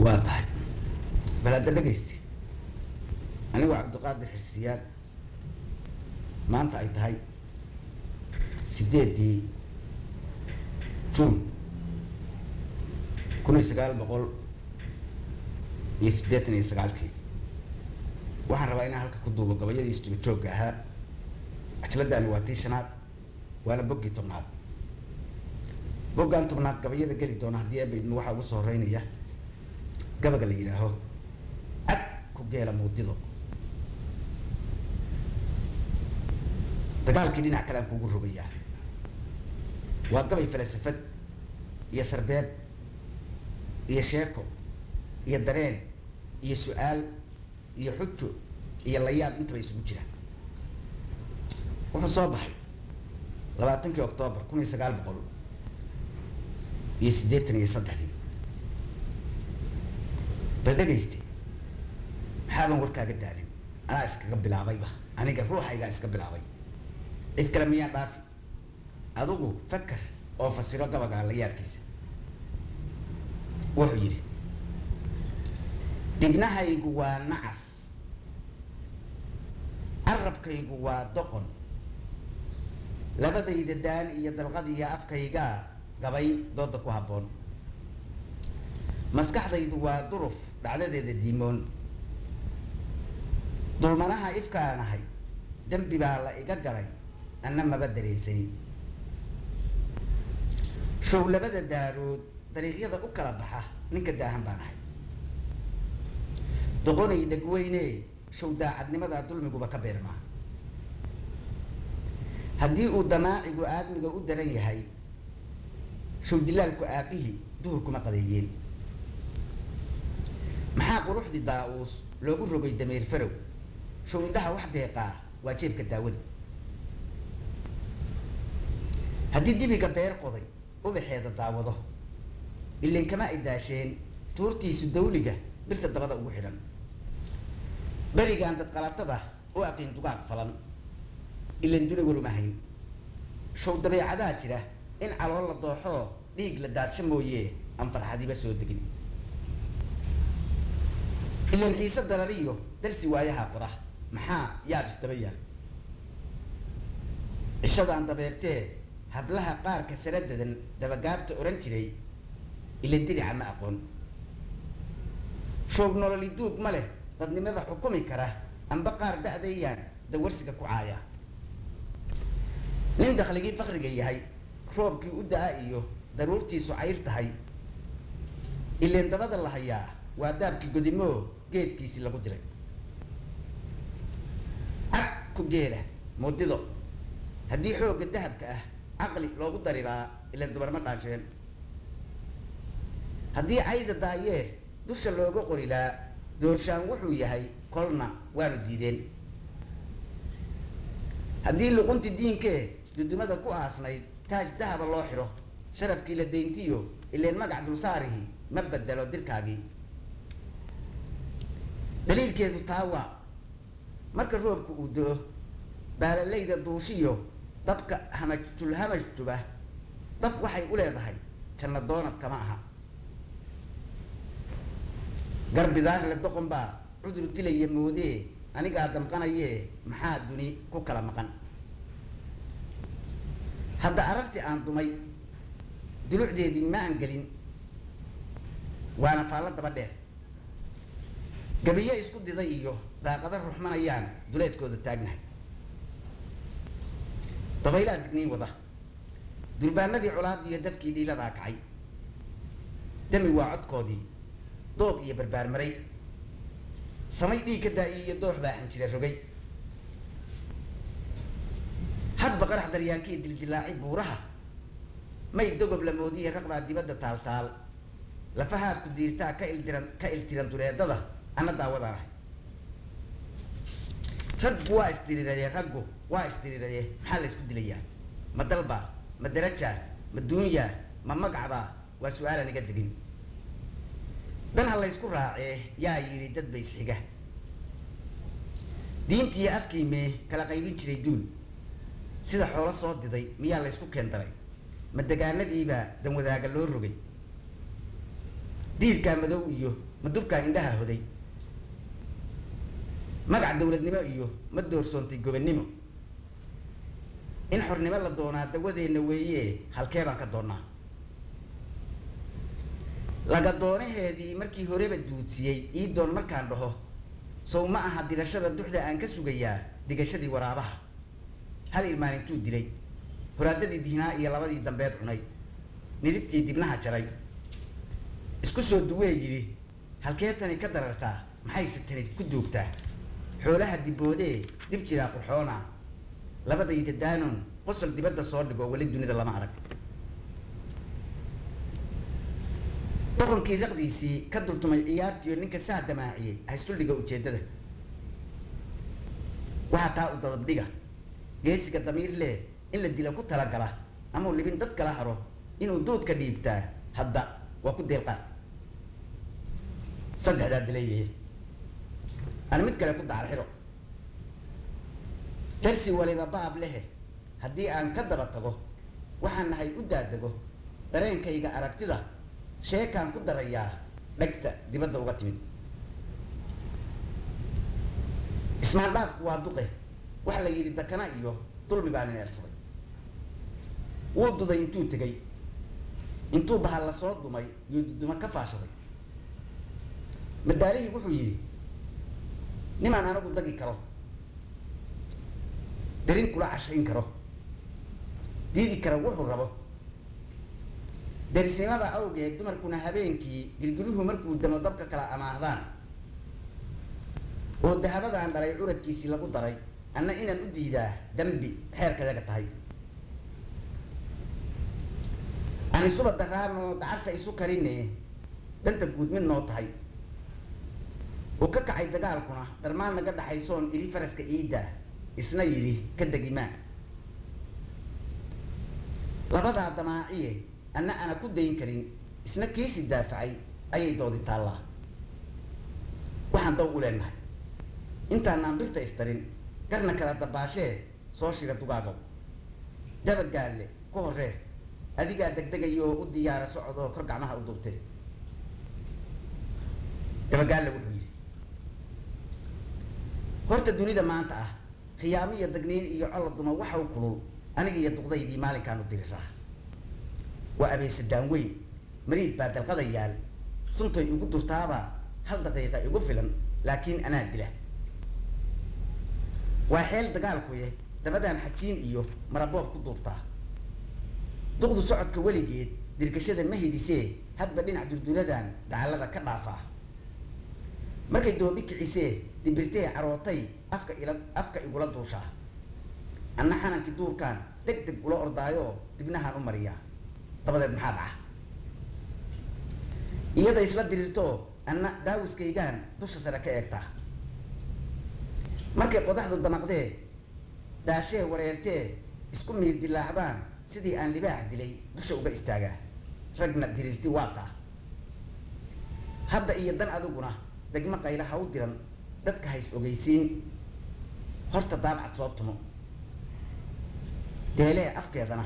waa tahay bal hadda dhegayste anigu cabdiqaadir xirsiyaad maanta ay tahay sideedii juun kun iyo sagaal boqol iyo siddeetan iyo sagaalkii waxaan rabaa inaan halka ku duubo gabayadii isjiba joogga ahaa cajaladaani waa tii shanaad waana boggii tobnaad boggaan tobnaad gabayada geli doona haddii eeba idma waxaa ugu soo horeynaya gabaga la yidhaaho cad ku geela muudido dagaalkii dhinac kale aan kugu rogayaa waa gabay falasafad iyo sarbeeb iyo sheeko iyo dareen iyo su-aal iyo xujo iyo layaab intaba isugu jira wuxuu soo baxay labaatankii octoobar kun iyo sagaal boqol iyo siddeetan iyo saddexdii bal dhegayste maxaaban warkaaga daalin anaa iskaga bilaabayba aniga ruuxaygaa iska bilaabay cid kale miyaan dhaafi adigu fakar oo fasiro gabaga la yaabkiisa wuxuu yidhi dibnahaygu waa nacas carabkaygu waa doqon labadayda daal iyo dalqadiiyo afkaygaa gabay dooda ku habboon maskaxdaydu waa duruf dhacdadeeda diimoon dulmanaha ifkaanahay dembi baa la iga galay anna maba dareensani show labada daarood dariiqyada u kala baxa ninka daahan baan ahay doqonay dhegweyne show daacadnimadaa dulmiguba ka beermaa haddii uu damaacigu aadmiga u daran yahay show dilaalku aabihii duhurkuma qadeeyeen maxaa quruxdii daa-uus loogu rogay dameer farow show indhaha wax deeqaa waa jeebka daawada haddii dibiga beer qoday ubaxeeda daawado ilan kama ay daasheen tuurtiisu dawliga birta dabada ugu xidhan berigaan dadqalatada u aqiin dugaag falan ilan duna waruma hayn show dabeecadaa jira in calool la dooxoo dhiig la daadsho mooye aan farxadiba soo degin ilan xiise darariyo darsi waayaha qora maxaa yaab isdaba yaal cishadaan dabeertee hablaha qaarka saradadan dabagaabta odhan jiray ilan dirica ma aqoon shoog nololi duug ma leh dadnimada xukumi kara amba qaar da-dayaan dawarsiga ku caaya nin dakhligii fakriga yahay roobkii u da-a iyo daruurtiisu cayr tahay ileen dabada la hayaa waa daabkii godimoo geedkiisii lagu diray cad ku geela mudido haddii xoogga dahabka ah caqli loogu dariraa ilan dubarma dhaansheen haddii cayda daayee dusha looga qorilaa doorshaan wuxuu yahay kolna waanu diideen haddii luqunti diinkee dudumada ku aasnayd taaj dahaba loo xidho sharafkii la dayntiyo ileen magac dulsaarihii ma bedelo dirkaagii daliilkeedu taa waa marka roobka uu do-o baalalayda duushiyo dabka hamajtulhamajtuba dab waxay u leedahay janna doonad kama aha garbidaar le doqon baa cudur dilaya moodee anigaa damqanayee maxaa duni ku kala maqan hadda arartii aan dumay dulucdeedii ma aan gelin waana faallo daba dheer gabiyo isku diday iyo daaqada ruxmanayaan duleedkooda taagnahay dabaylaa digniin wada durbaanadii colaad iyo dabkii dhiiladaa kacay dami waa codkoodii doog iyo barbaarmaray samay dhiig ka daa-i iyo doox baa xanjira rogay hadba qarax daryaankii dildilaaci buuraha may dogob la moodiye raqbaa dibadda taaltaal lafahaad ku diirtaa ka ildiran ka iltiran duleedada ana daawadaan ahay raggu waa isdiriraye raggu waa isdiriraye maxaa la isku dilayaa ma dalbaa ma darajaa ma duunyaa ma magacbaa waa su-aalaan iga degin dan ha laysku raacee yaa yidhi dad ba isxiga diintiiyo afkiimee kala qaybin jiray duul sida xoolo soo diday miyaa laysku keen daray ma degaanadiibaa dan wadaaga loo rogay diirkaa madow iyo madubkaa indhaha hoday magac dawladnimo iyo ma doorsoontay gobannimo in xornimo la doonaa dawadeenna weeye halkee baan ka doonnaa laga doonaheedii markii horeba duudsiyey ii doon markaan dhaho sow ma aha dirashada duxda aan ka sugayaa digashadii waraabaha hal ilmaan intuu dilay horaadadii dihnaa iyo labadii dambeed cunay nidibtii dibnaha jaray isku soo duwee yidhi halkee tani ka darartaa maxayse tani ku duugtaa xoolaha diboodee dib jiraa qurxoona labadayda daanon qosol dibadda soo dhigo weli dunida lama arag doqonkii raqdiisii ka dultumay ciyaartiiyo ninka saa damaaciyey haystuldhiga ujeeddada waxaa taa u dadabdhiga geesiga damiir leh in la dila ku talagala amau libin dad kala haro inuu duudka dhiibtaa hadda waa ku deelqaa saddexdaa dilayahe ana mid kale ku dacal xiro darsi waliba baab lehe haddii aan ka daba tago waxaan nahay u daadego dareenkayga aragtida sheekaan ku darayaa dhegta dibadda uga timid ismaandhaafku waa duqe waxa la yidhi dakana iyo dulmi baa nin eersaday wuu duday intuu tegey intuu bahal la soo dumay iyo dudumo ka faashaday madaalihii wuxuu yidhi nimaan anagu dagi karo darin kula cashayn karo diidi kara wuxuu rabo darisnimada awgeed dumarkuna habeenkii gilgiluhu markuu damo dabka kala amaahdaan oo dahabadaan dhalay curadkiisii lagu daray anna inaan u diidaa dambi xeerkadaga tahay aan isuba daraarnoo dacagta isu karine danta guud mid noo tahay oo ka kacay dagaalkuna dharmaan naga dhaxaysoon iri faraska iidda isna yidhi ka degimaa labadaa damaaciye anna ana ku dayn karin isna kiisi daafacay ayay doodi taallaa waxaan daw u leenahay intaanaan birta istarin garna kala dabaashee soo shira dugaagow dabagaalle ku horree adigaa degdegayo oo u diyaara socodoo kor gacmaha u duubtee dabagaalle wuxuu yidhi horta dunida maanta ah khiyaamo iyo dagniin iyo colla duma waxa u kulul aniga iyo duqdaydii maalinkaan u diriraa waa abeesadaan weyn mariid baa dalqada yaal suntay igu durtaabaa hal daqiiqa igu filan laakiin anaa dila waa xeel dagaalkuye dabadaan xajiin iyo maraboob ku duubtaa duqdu socodka weligeed dirgashada ma hidisee hadba dhinac durduradan dacallada ka dhaafaa markay doobi kicisee dibirtee carootay afka ila afka igula duushaa anna xanankii duurkaan deg deg ula ordaayoo dibnahaan u mariyaa dabadeed maxaa dhaca iyada isla diriirtoo anna daawiskaygaan dusha sare ka eegtaa markay qodaxdu damaqdee daashee wareertee isku miir dilaacdaan sidii aan libaax dilay dusha uga istaagaa ragna diriirti waataa hadda iyo dan adiguna degmo qayla ha u diran dadka hays ogeysiin horta daabcad soo tumo deelee afkeedana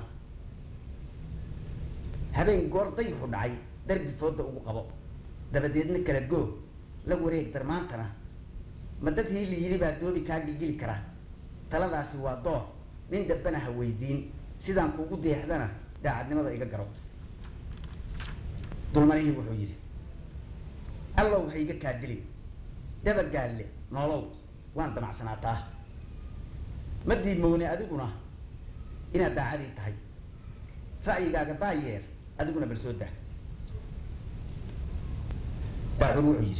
habeen goor dayuxu dhacay darbi fooda ugu qabo dabadeedna kala goog la wareeg darmaantana ma dad hiili yidhi baa doobi kaa gilgili kara taladaasi waa door nin dambana ha weydiin sidaan kuugu deexdana daacadnimada iga garo dulmanihii wuxuu yidhi allow ha iga kaa dilin dabagaalle noolow waan damacsanaataa ma diimoone adiguna inaad daacadii tahay ra'yigaaga daayeer adiguna bal soo daa baaxur wuxuu yidhi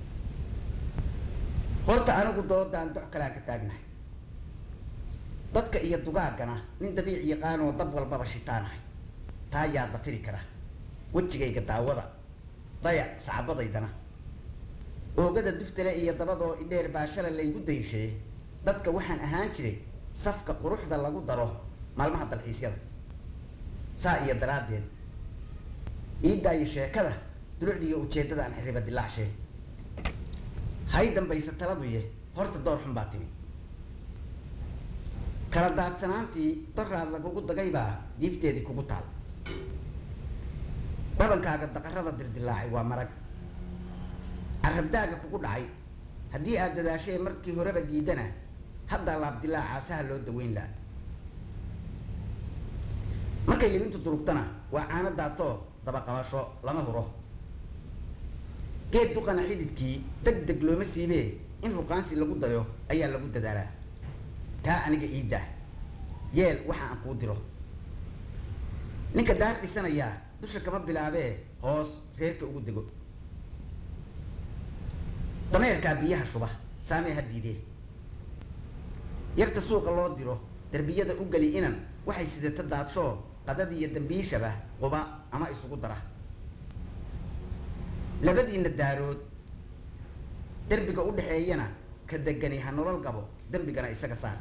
horta anigu doodaan dox kalean ka taagnahay dadka iyo dugaaggana nin dabiic yaqaanoo dab walbaba shitaanahay taa yaa dafiri kara wejigayga daawada dayac sacbadaydana oogada duftale iyo dabadoo idheer baa shala laygu dayshee dadka waxaan ahaan jiray safka quruxda lagu daro maalmaha dalxiisyada saa iyo daraaddeed iidaayo sheekada dulucda iyo ujeeddada aan xiriba dilaacshe hay dambaysa taladuye horta door xun baa timi kala daadsanaantii doraad lagugu dagay baa diifteedii kugu taal dhabankaaga daqarada dirdilaacay waa marag carabdaaga kugu dhacay haddii aad dadaashee markii horeba diidana haddaa laabdilaacaasaha loo daweyn laha markay libintu durugtana waa caano daatoo dabaqabasho lama huro geed duqana xididkii deg deg looma siibee in ruqaansi lagu dayo ayaa lagu dadaalaa taa aniga iidah yeel waxa aan kuu diro ninka daar dhisanayaa dusha kama bilaabee hoos reerka ugu dego dameerkaa biyaha shuba saamee ha diidee yarta suuqa loo diro derbiyada u geli inan waxay sidata daadshoo qadadii iyo dambiishaba quba ama isugu dara labadiina daarood derbiga u dhexeeyana ka degani ha nolol gabo dembigana isaga saar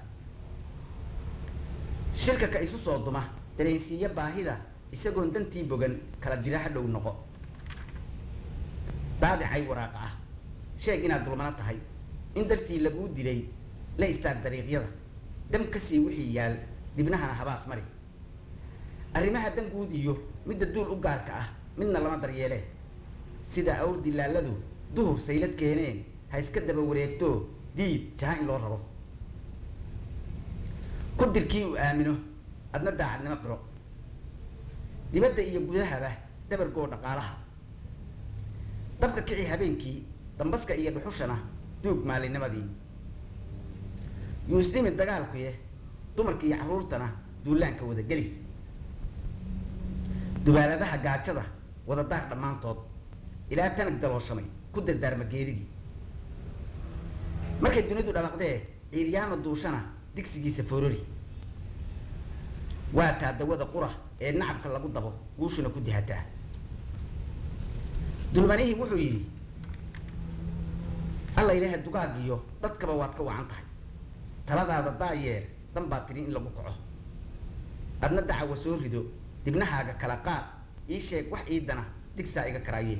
shirka ka isu soo duma dareensiiyo baahida isagoon dantii bogan kala dira ha dhow noqo daadicay waraaqa ah sheeg inaad dulmano tahay in dartii laguu dilay la istaag dariiqyada dam ka sii wixii yaal dibnahana habaas mari arrimaha danguud iyo midda duul u gaarka ah midna lama daryeelee sida awr dilaaladu duhur saylad keeneen ha iska daba wareegto diib jaha in loo rabo ku dirkii uu aamino adna daacadnimo qiro dibadda iyo gudahaba dabargoo dhaqaalaha dabka kici habeenkii dambaska iyo dhuxushana duug maalinimadii yuusdhimi dagaalkuye dumarka iyo carruurtana duulaanka wada geli dubaaladaha gaajada wada daar dhammaantood ilaa tanag dalooshamay ku dardaarma geeridii markay dunidu dhabaqdee ciiryaama duushana digsigiisa forori waa taa dawada qura ee nacabka lagu dabo guushuna ku dihataa dulmanihii wuxuu yidhi alla ilaaha dugaagiyo dadkaba waad ka wacan tahay taladaada daayeer dan baad tidhi in lagu kaco adna dacawa soo rido dibnahaaga kala qaad ii sheeg wax iidana digsaa iga karaayee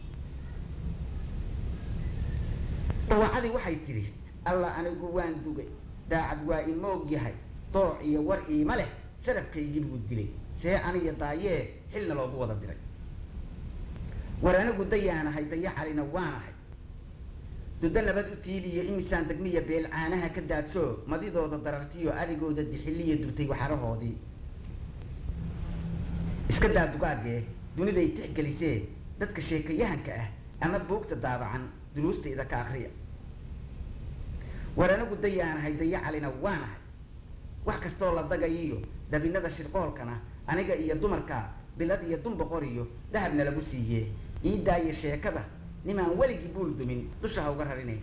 dawacadii waxay tidhi alla anigu waan dugay daacad waa imoog yahay dooc iyo war iima leh sharafkaygii buu dilay see aniga daayee xilna loogu wada diray war anigu dayaanahay dayacalina waanahay dudo nabad u tiiliyo imisaan degmiya beel caanaha ka daadsho madidooda darartiyo arigooda dixiliya durtay waxarahoodii iska daa dugaagee duniday tixgelisee dadka sheekayahanka ah ama buugta daabacan duruustayda ka akriya war anigu dayaanahay dayacalina waanahay wax kastoo la dagayiyo dabinada shirqoolkana aniga iyo dumarka bilad iyo dun boqor iyo dahabna lagu siiyee ii daaya sheekada nimaan weligii buul dumin dusha ha uga rarinay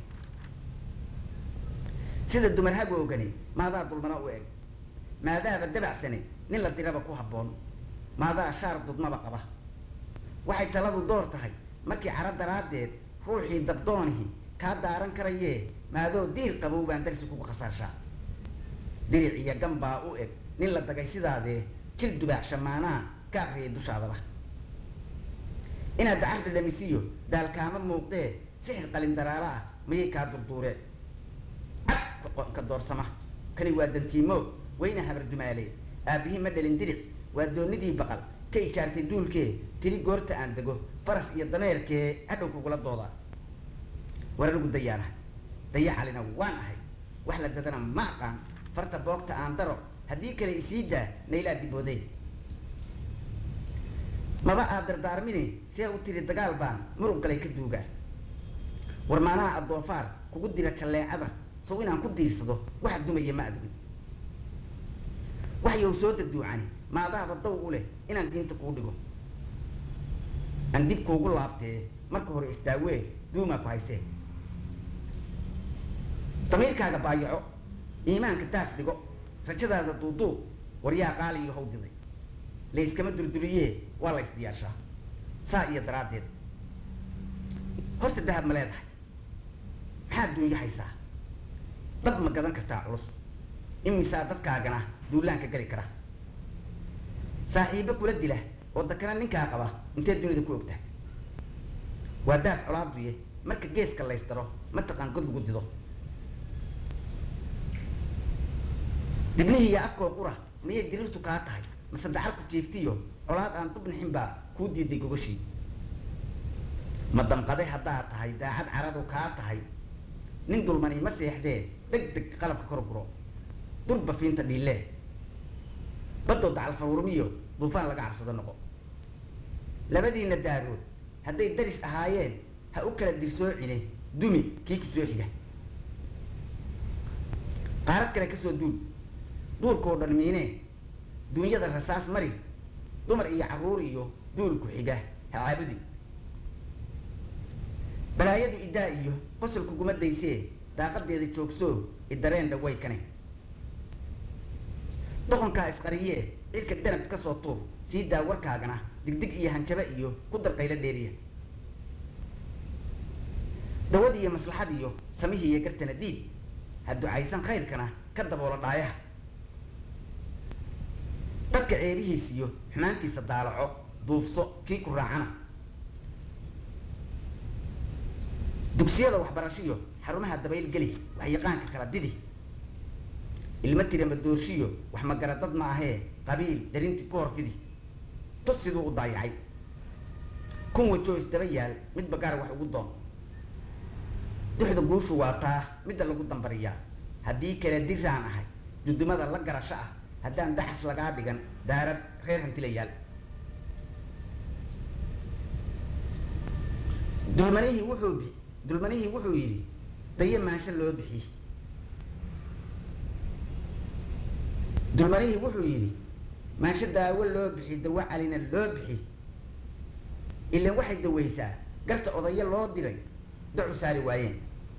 sida dumar hagoogani maadaa dulmana u eg maadaaba dabacsane nin la diraba ku habboon maadaa shaar dudmaba qaba waxay taladu door tahay markii caro daraaddeed ruuxii dabdoonihi kaa daaran karayee maadoo diir qabow baan darsi kugu khasaarshaa diric iyo gan baa u eg nin la dagay sidaadee jil dubaax shamaanaa ka akriyay dushaadaba inaad dacar dhadhamisiyo daalkaama muuqdee sixir qalin daraalo ah mayay kaa durduureen cad ka doorsama kani waa dantiimo wayna habar dumaale aabihii ma dhalin diric waa doonidii baqal ka ijaartay duulkee tiri goorta aan dego faras iyo dameerkee hadhow kugula doodaa war anigu dayaana dayacalina waan ahay wax la dadana ma aqaan farta boogta aan daro haddii kale isii daa naylaa dibooday maba aad dardaarmini see u tiri dagaal baan murug galay ka duugaa war maanaha addoofaar kugu dira jalleecada sow inaan ku diirsado waxa dumaya ma adugin wax yow soo daduucani maadaaba daw u leh inaan diinta kuu dhigo aan dib kuugu laabtee marka hore isdaawee duumaa ku haysee damiirkaaga baayaco iimaanka daas dhigo rajadaada duuduub waryaa qaaliyo how diday layskama durduriyee waa la ysdiyaashaa saa iyo daraaddeed horta dahab ma leedahay maxaad duunyo haysaa dab ma gadan kartaa culus imisaa dadkaagana duulaanka geli kara saaxiibo kula dila oo dakana ninkaa qaba intee dunida ku ogtahay waa daaf colaaduye marka geeska laysdaro mataqaan god lagu dido dibnihii iyo afkoo qura miyay diriirtu kaa tahay mase dacar ku jiiftiyo colaad aan dubnixin baa ku kuu diiday gogashii ma damqaday haddaad tahay daacad caradu kaa tahay nin dulmani ma seexdee deg deg qalabka kor guro durba fiinta dhiilee badoo dacal faruurmiyo duufaan laga cabsado noqo labadiina daarood hadday daris ahaayeen ha u kala dirsoocine dumi kii ku soo xiga qaarad kale ka soo duul duurkoo dhan miinee duunyada rasaas mari dumar iyo carruur iyo duul ku xiga ha caabudi balaayadu iddaa iyo qosol kuguma daysee daaqadeeda joogsoo idareen dhaway kane doqonkaa isqariyee cirka danab ka soo tuur sii daa warkaagana digdig iyo hanjaba iyo ku dar qaylo dheeriya dawad iyo maslaxad iyo samihii iyo gartana diid ha ducaysan khayrkana ka daboola dhaayaha dadka ceerihiis iyo xumaantiisa daalaco duufso kii ku raacana dugsiyada waxbarashiyo xarumaha dabayl geli waxyaqaanka kala didi ilma tira madoorshiyo wax magara dad ma ahee qabiil darintii ku horfidi tus siduu u daayacay kun wajoo isdaba yaal midba gaar wax ugu doon duxda guushu waa taa midda lagu dambariyaa haddii kale diraan ahay dudumada la garasho ah haddaan daxas lagaa dhigan daarad reer hantilayaal dulmanihii wuxuu bi dulmanihii wuxuu yidhi daye maansho loo bixi dulmanihii wuxuu yidhi maansho daawo loo bixi dawo calina loo bixi ilan waxay dawaysaa garta odayo loo diray dacu saari waayeen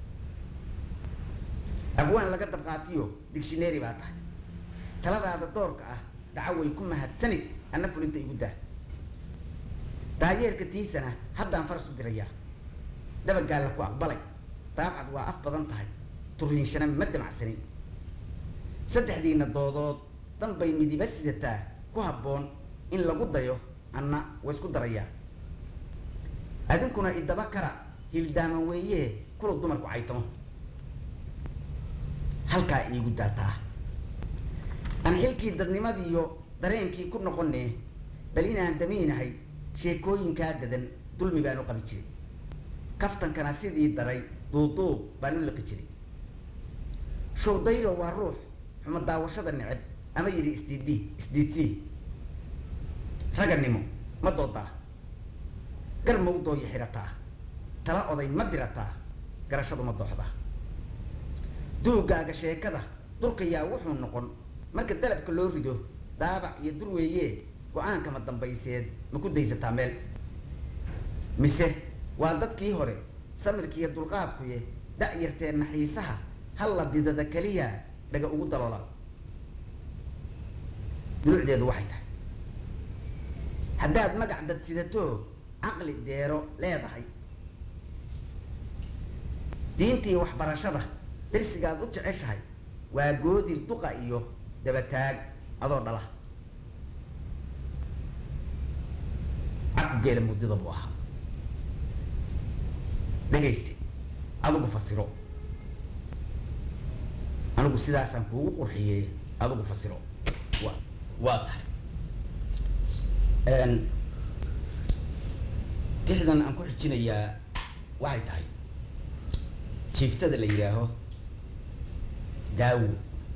abwaan laga dabqaatiyo digshineeri baa tahay taladaada doorka ah daco way ku mahadsanid anna fulinta igu daa daayeerka tiisana haddaan faras u dirayaa dabagaalla ku aqbalay daabcad waa af badan tahay turiinshana ma damacsanin saddexdiina doodood dan bay midiba sidataa ku habboon in lagu dayo anna way isku darayaa adinkuna idaba kara hildaaman weeyee kula dumarku caytamo halkaa iigu daataa aan xilkii dadnimadiiyo dareenkii ku noqonee bal inaan damiinahay sheekooyinkaa dadan dulmi baan u qabi jiray kaftankana sidii daray duuduub baan u liqi jiray showdaylo waa ruux xumo daawashada neceb ama yidhi isdiidii isdiidsii raganimo ma doodaa gar mawdooya xidhataa tala oday ma dirataa garashadu ma dooxdaa duugaaga sheekada dulkayaa wuxuu noqon marka dalabka loo rido daabac iyo dur weeyee go-aankama dambayseed ma ku daysataa meel mise waa dadkii hore samirkiiyo dulqaadkuye da-yartee naxiisaha halla didada keliya dhaga ugu daloola dulucdeedu waxay tahay haddaad magac dad sidatoo caqli deero leedahay diintii waxbarashada darsigaad u jeceshahay waa goodir duqa iyo dabataag adoo dhala cabku geela muddada buu ahaa dhegayste adigu fasiro anigu sidaasaan kuugu qurxiyey adigu fasiro wa waa tahay tixdan aan ku xijinayaa waxay tahay jiiftada la yidhaaho daawo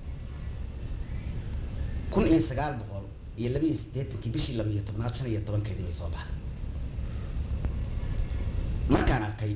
kun iyo sagaal boqol iyo laba iyo siddeetankii bishii laba iyo tobnaad shan iyo tobankeedii bay soo baxday markaan arkay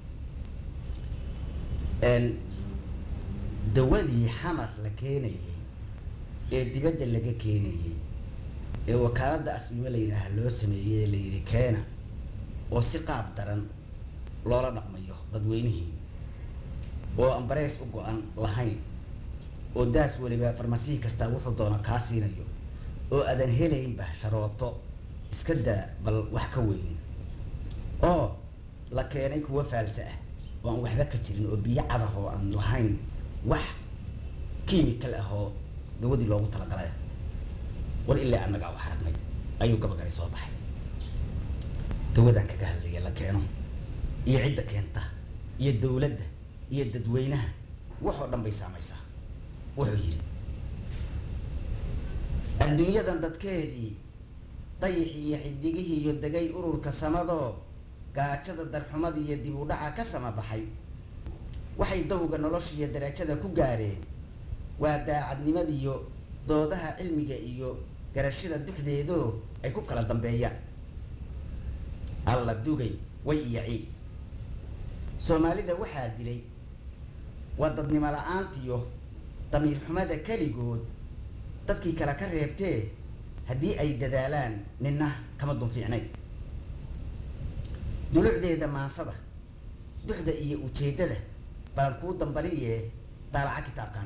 dawadii xamar la keenayey ee dibadda laga keenayey ee wakaaladda asbimo la yidhaaha loo sameeyey la yidhi keena oo si qaab daran loola dhaqmayo dadweynihii oo ambareys u go-an lahayn oo daas weliba farmasihi kastaa wuxuu doono kaa siinayo oo aadan helaynba sharooto iska daa bal wax ka weynin oo la keenay kuwa faalsa ah oo aan waxba ka jirin oo biyo cadah oo aan lahayn wax kiimikal ah oo dawadii loogu talagalay war ilaa annagaa wax aragnay ayuu gabagari soo baxay dawadaan kaga hadlaya la keeno iyo cidda keenta iyo dawladda iyo dadweynaha waxoo dhan bay saamaysaa wuxuu yidhi adduunyadan dadkeedii dayixii iyo xidigihii iyo degay ururka samadoo gaajada darxumada iyo dib u dhaca ka sama baxay waxay dawga nolosha iyo darajada ku gaareen waa daacadnimadiyo doodaha cilmiga iyo garashada duxdeedoo ay ku kala dambeeyaan alla dugay way iyo ciid soomaalida waxaa dilay waa dadnimo la-aantiyo damiir xumada keligood dadkii kale ka reebtee haddii ay dadaalaan ninna kama dun fiicnayn dulucdeeda maansada duxda iyo ujeeddada baan kuu dambariyee daalaca kitaabkan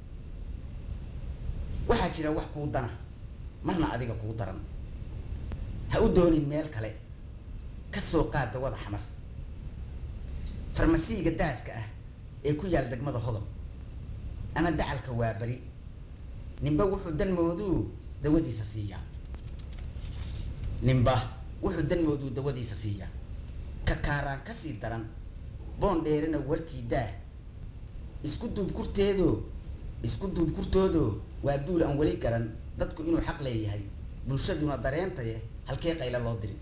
waxaa jira wax kuu dana marna adiga kuu daran ha u doonin meel kale ka soo qaad dawada xamar farmasiiga daaska ah ee ku yaal degmada hodol ama dacalka waa beri ninba wuxuu danmooduu dawadiisa siiyaa ninba wuxuu danmooduu dawadiisa siiyaa ka kaaraan ka sii daran boon dheerina warkii daa isku duub kurteedoo isku duub kurtoodoo waa duul aan weli garan dadku inuu xaq leeyahay bulshaduna dareentaye halkee qayla loo diri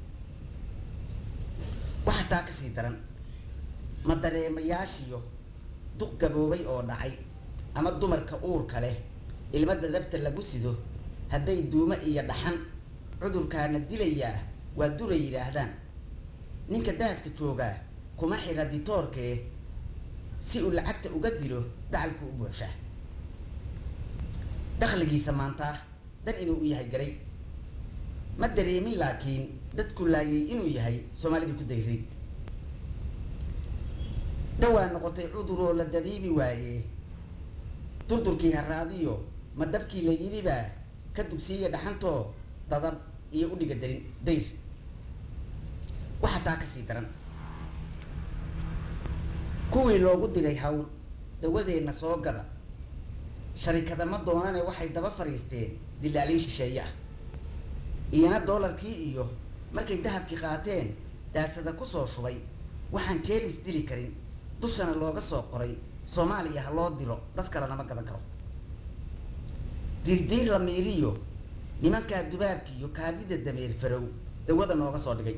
waxaa taa ka sii daran ma dareemayaashiyo duq gaboobay oo dhacay ama dumarka uurka leh ilmada dabta lagu sido hadday duumo iyo dhaxan cudurkaana dilayaa waa duray yidhaahdaan ninka daaska joogaa kuma xira ditoorkee si uu lacagta uga dilo dacalku u buuxshaa dakhligiisa maantaa dan inuu u yahay garay ma dareemin laakiin dadku laayay inuu yahay soomaalidii ku dayray dhawaa noqotay cuduroo la dabiibi waaye durdurkii haraadiyo ma dabkii la yidhibaa ka dugsiiya dhaxantoo dadab iyo u dhiga darin dayr waxaa taa ka sii daran kuwii loogu diray hawl dawadeenna soo gada sharikada ma doonane waxay daba fadhiisteen dilaalin shisheeye ah iyana doolarkii iyo markay dahabkii qaateen daasada kusoo shubay waxaan jeermis dili karin dushana looga soo qoray soomaaliya ha loo diro dad kale nama gadan karo diirdiir la miiriyo nimankaa dubaabki iyo kaadida dameer farow dawada nooga soo dhigay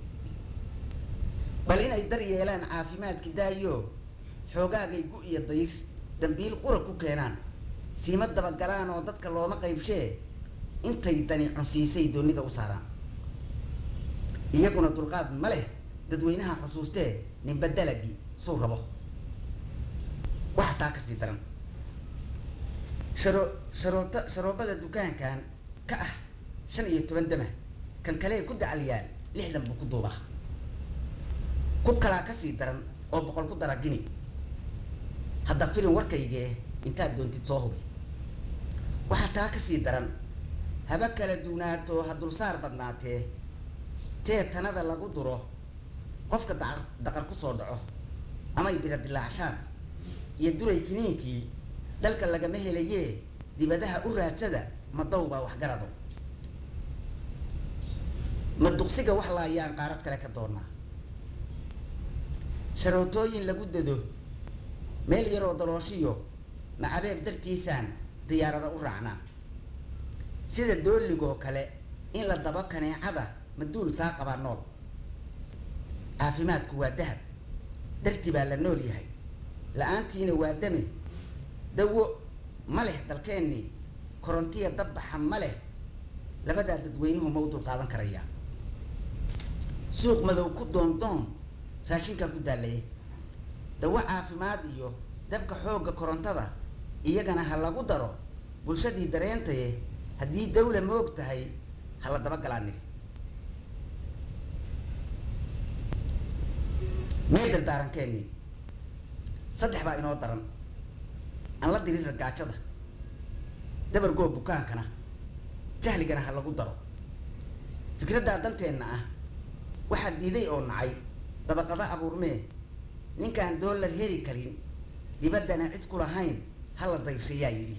bal inay dar yeelaan caafimaadki daayo xoogaagay gu iyo dayr dambiil qura ku keenaan siima dabagalaan oo dadka looma qaybshee intay dani cunsiisay doonida u saaraan iyaguna dulqaad ma leh dadweynaha xusuustee ninba dalagi suu rabo waxa taa ka sii daran sharo sharoota sharoobada dukaankan ka ah shan iyo toban dama kan kalee ku dacaliyaan lixdan buu ku duubaa ku kalaa ka sii daran oo boqol ku dara gini hadda filin warkaygee intaad doontid soo hubi waxaa taa ka sii daran haba kala duunaato ha dulsaar badnaatee tee tanada lagu duro qofka daqar daqar kusoo dhaco amay bira dilaacshaan iyo duray kiniinkii dhalka lagama helayee dibadaha u raadsada ma dawbaa waxgarado ma duqsiga wax laayaan qaarad kale ka doonaa sharootooyin lagu dado meel yaroo dalooshiyo macabeeb dartiisaan diyaarada u raacnaa sida dooligoo kale in la dabo kaneecada ma duul taa qabaa nool caafimaadku waa dahab darti baa la nool yahay la-aantiina waa dame dawo ma leh dalkeennii korontiya dabbaxa ma leh labadaa dadweynuhu ma u dul qaadan karayaa suuq madow ku doondoon raashinkan ku daalayay dawo caafimaad iyo dabka xoogga korontada iyagana ha lagu daro bulshadii dareentaye haddii dawla moog tahay ha la daba galaa niri mee dardaarankeennii saddex baa inoo daran aan la dirin ragaajada dabargoo bukaankana jahligana ha lagu daro fikraddaa danteenna ah waxaa diiday oo nacay dabaqado abuurmee ninkaan doolar heli karin dibaddana cid ku lahayn hala dayshayaa yidhi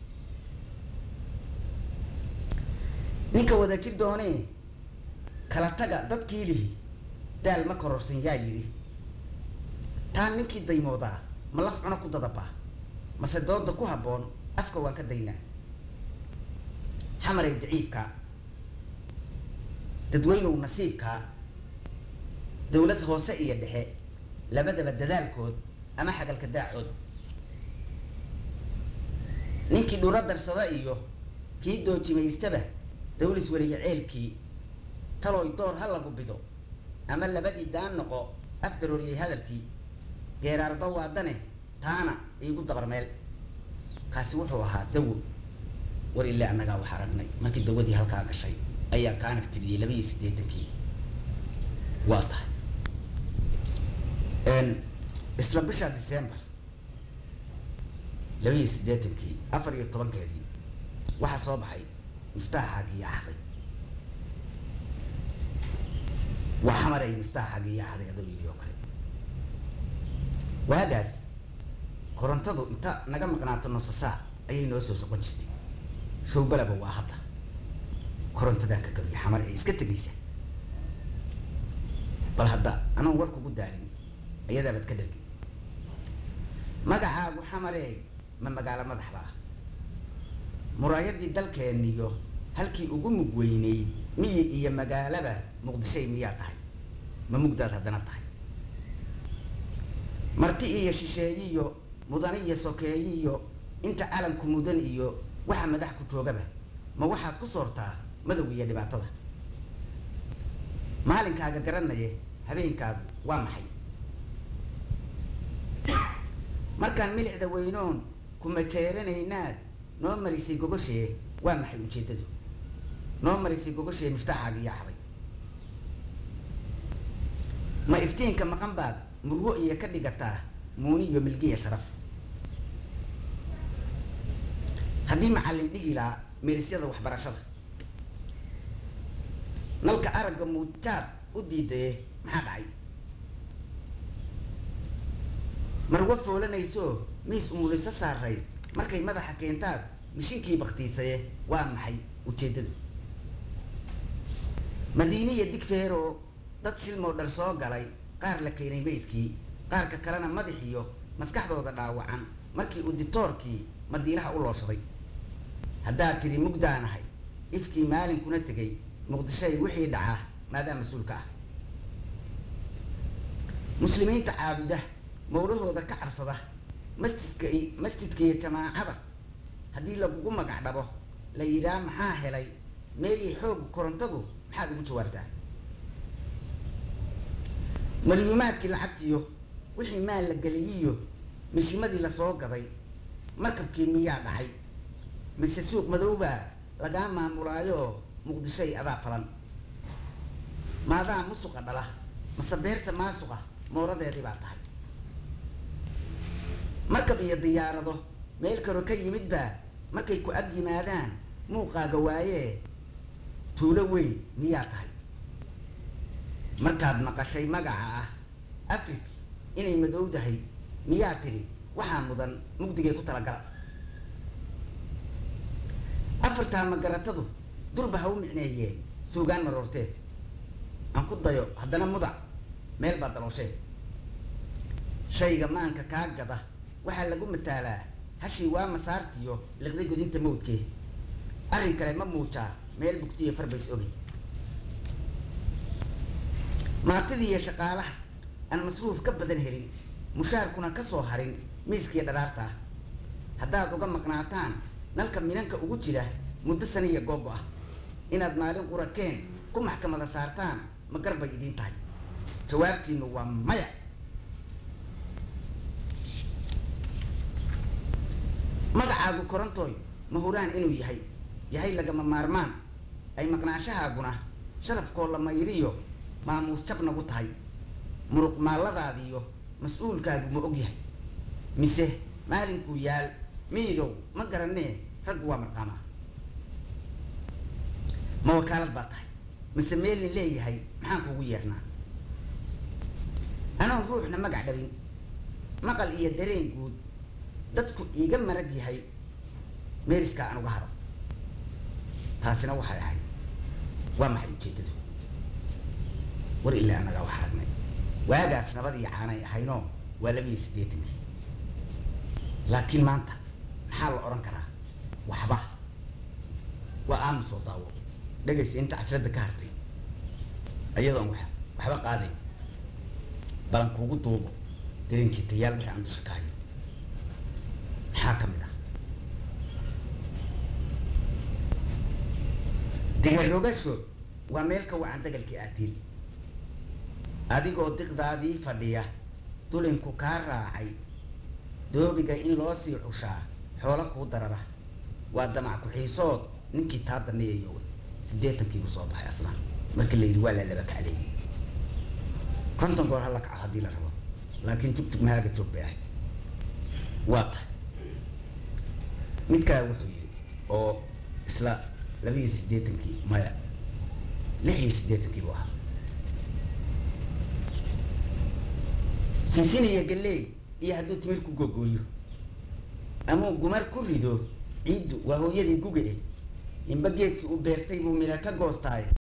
ninka wada jir doonee kala taga dadkii lihi daal ma kororsan yaa yidhi taa ninkii daymoodaa ma laf cuno ku dadabaa mase dooda ku habboon afka waan ka daynaa xamaray daciibka dadweynuw nasiibkaa dawlad hoose iyo dhexe labadaba dadaalkood ama xagalka daacood ninkii dhuro darsada iyo kii doojimaystaba dawlis weliga ceelkii talooy door ha lagu bido ama labadii daan noqo afdarooriyay hadalkii geeraarba waadane taana iigu dabar meel kaasi wuxuu ahaa dawo war ilaa annagaa wax aragnay markii dawadii halkaa gashay ayaa kaanag tiriyey laba iyo siddeetankii waa tahay isla bisha december laba iyo siddeetankii afar iyo tobankeedii waxaa soo baxay miftaaxaagii axday waa xamaray miftaaxaagii axday adoo yidhi oo kale waagaas korontadu inta naga maqnaato nusa saac ayay noo soo soqon jirtay showbalaba waa hadda korontadan ka gabiya xamar ee iska tegaysa bal hadda anaan war kugu daalin ayadaabaad ka dhalgi magacaagu xamaree ma magaalo madaxba ah muraayadii dalkeeniyo halkii ugu mug weyneyd miyi iyo magaalaba muqdishay miyaa tahay ma mugdaad haddana tahay marti iyo shisheeyiyo mudane iyo sokeeyiyo inta calanku mudan iyo waxa madax ku joogaba ma waxaad ku soortaa madow iyo dhibaatada maalinkaaga garanaye habeenkaagu waa maxay markaan milixda weynoon kuma jeeranaynaad noo marisay gogoshee waa maxay ujeeddadu noo marisay gogoshee miftaaxaaga iyo axday ma iftiinka maqan baad murgo iyo ka dhigataa muuni iyo milgiya sharaf haddii macallin dhigi lahaa meerisyada waxbarashada nalka aragga muujaad u diidaye maxaa dhacay marwa foolanayso miis umuliso saarayd markay madaxa keentaad mishinkii baktiisaye waa maxay ujeeddadu madiiniya digfeero dad shilmoo dhar soo galay qaar la keenay meydkii qaarka kalena madaxiyo maskaxdooda dhaawacan markii uditoorkii madiilaha u looshaday haddaad tidhi mugdaanahay ifkii maalinkuna tegay muqdishoy wixii dhacaa maadaa mas-uulka ah muslimiinta caabuda mawlahooda ka cabsada masjidka masjidka iyo jamaacada haddii lagugu magac dhabo la yidhaah maxaa helay meelii xoog korontadu maxaad ugu jawaabtaa malyuumaadkii lacagtiyo wixii maal la geliyiyo mishimadii lasoo gaday markabkii miyaa dhacay mise suuq madowbaa lagaa maamulaayoo muqdishoy adaa falan maadaa musuqa dhala mase beerta maasuqa mooradeedii baa tahay markab iyo diyaarado meel karo ka yimid baa markay ku ag yimaadaan muuqaaga waayee tuulo weyn miyaa tahay markaad maqashay magaca ah afrig inay madowdahay miyaa tidhi waxaa mudan mugdigay ku talagala afartaa magaratadu durba ha u micneeyeen suugaan maroortee aan ku dayo haddana mudac meel baa dalooshee shayga maanka kaa gada waxaa lagu mataalaa hashii waa masaartiyo liqday godinta mawdkee arrin kale ma muujaa meel bugtiya farbays ogey maatidii iyo shaqaalaha aan masruuf ka badan helin mushaarkuna ka soo harin miiskiiyo dharaarta ah haddaad uga maqnaataan nalka minanka ugu jira muddo saniya googo ah inaad maalin qurakeen ku maxkamada saartaan ma garbay idiin tahay jawaabtiinu waa maya magacaagu korontoy ma huraan inuu yahay yahay lagama maarmaan ay maqnaashahaaguna sharafkoo la mayriyo maamuus jab nagu tahay muruq maalladaadiyo mas-uulkaagu ma og yahay mise maalinkuu yaal miidow ma garanee raggu waa marqaamaa ma wakaalad baa tahay mise meelin leeyahay maxaan kugu yeernaa anoon ruuxna magac dhabin maqal iyo dareen guud dadku iiga marag yahay meeriskaa aan uga haro taasina waxay ahayd waa maxay ujeeddadu war ilaa annagaa wax aragnay waagaas nabadii caanay ahaynoo waa labiiyo siddeetankii laakiin maanta maxaa la odhan karaa waxba waa aamusoo daawo dhegaysta inta cajradda ka hartay iyadoon wax waxba qaaday balan kuugu duubo darinkitayaal wixii aan dusha ka hayo maxaa ka mid ah digarogasho waa meel ka wacan dagalkii aatiil adigoo diqdaadii fadhiya dulinku kaa raacay doobiga in loo sii cushaa xoolo kuu darara waa damac ku-xiisood ninkii taa daneeyayo siddeetankiibuu soo baxay asna markii la yidhi waa la laba kacleeyey konton goor hala kaco haddii la rabo laakiin tugtug mahaaga joog bay ahayd waa tahay mid kale wuxuu yidhi oo isla laba iyo siddeetankii maya lix iyo siddeetankii buu ahaa sinsin iyo galley iyo hadduu timir ku gogooyo amuu gumar ku rido ciiddu waa hooyadii guga eh inba geedkii uu beertay buu midha ka goostaaye